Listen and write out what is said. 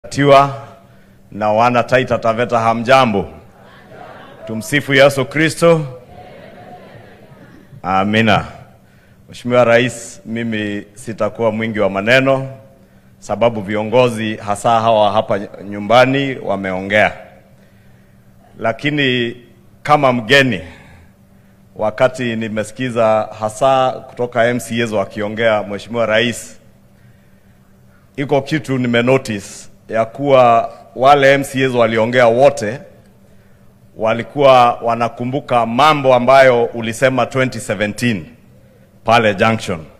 tiwa na wana Taita Taveta, hamjambo? Tumsifu Yesu Kristo. Amina. Mheshimiwa Rais, mimi sitakuwa mwingi wa maneno sababu viongozi hasa hawa hapa nyumbani wameongea, lakini kama mgeni, wakati nimesikiza hasa kutoka MCAs wakiongea, Mheshimiwa Rais, iko kitu nimenotice ya kuwa wale MCAs waliongea wote walikuwa wanakumbuka mambo ambayo ulisema 2017 pale Junction.